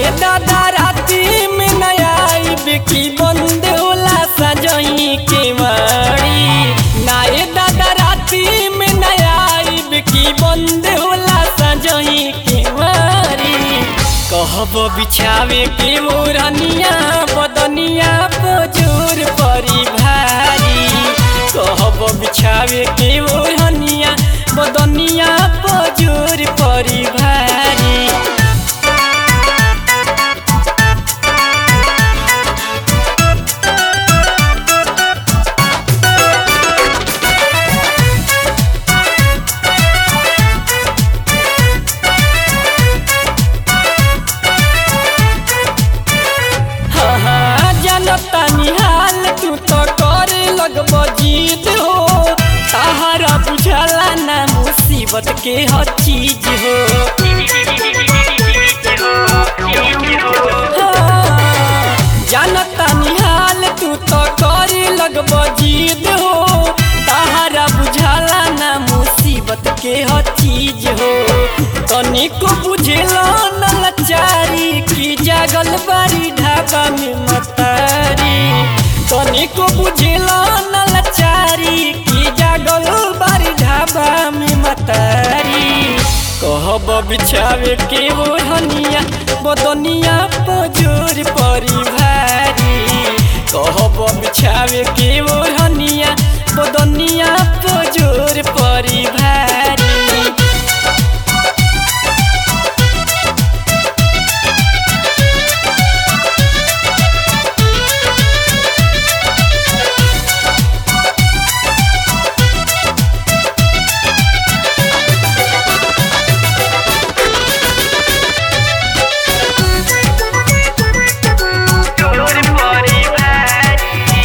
नाये दादा राती में नया की बंद होला सजई के मारी नाये दादा राती में नया की बंद होला सजई के मारी कहब बिछावे के मोरनिया बदनिया पजोर परी भारी कहब बिछावे के मोरनिया बदनिया पजोर परी भारी हाँ हाँ जनता निहाल तू तो करे लगब जीत हो ताहरा बुझला ना मुसीबत के हर चीज हो हाँ, जनता निहाल तू तो करे लगब जीत हो ताहरा बुझला ना मुसीबत के हर चीज हो तनिको बुझेला न लाचारी की जागल बारी ढाबा में मतारी तनिको बुझेला न लाचारी की जागल बारी ढाबा में मतारी कहब बिछावे के ओढ़निया बदनिया पजोर परी भारी कहब बिछावे के ओढ़निया बदनिया पजोर परी भारी चोर परी भारी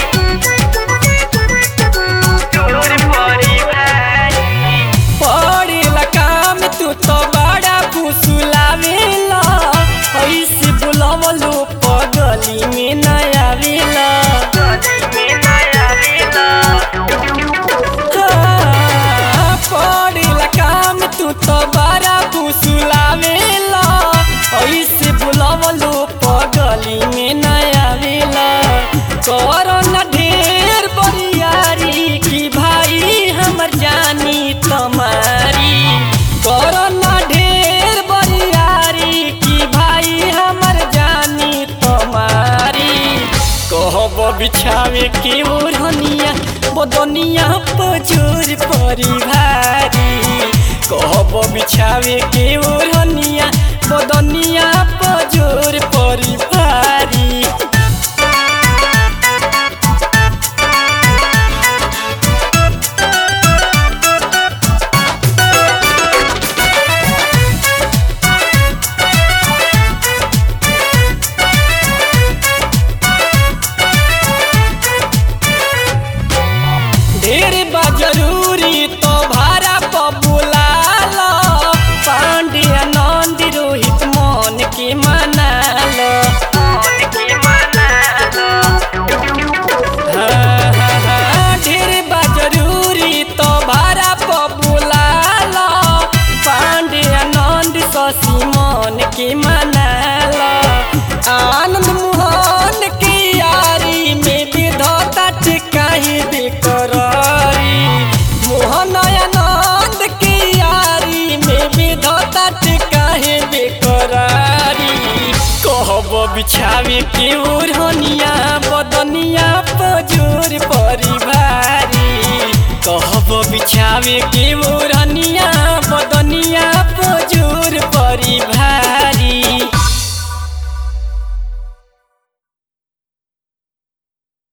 चोर परी भारी पड़ेला काम तू तो बड़ा फुसुलावेला ऐसे बुलवलो पगली में न आवेला गली में नया वेला हाँ, पड़ेला काम तू तो बड़ा फुसुलावेला ऐसे बुलवलो पगली में न आवेला करो न ढेर बरियारी की भाई हमर जानी तुम्हारी करो न ढेर बरियारी की भाई हमर जानी तुम्हारी कहब बिछावे के ओढ़निया बदनिया पजोर परी भारी कहब बिछावे के ओढ़निया बदनिया पजोर परी भारी ढेर बा जरूरी तो भाड़ा पर बुलालो पांड्या नंद रोहित मन के मनालो मन के मना लो हाँ, हाँ, हाँ, ढेर बा जरूरी तो भाड़ा पर बुलालो पांड्या नंद शशि मन के मनालो आनंद मोहन के यारी में विधता टिकाही बेकरारी मोहन आनंद के यारी में विधता टिकाही बेकरारी कहब बिछावे के ओढ़निया बदनिया पजोर परी भारी कहब बिछावे के ओढ़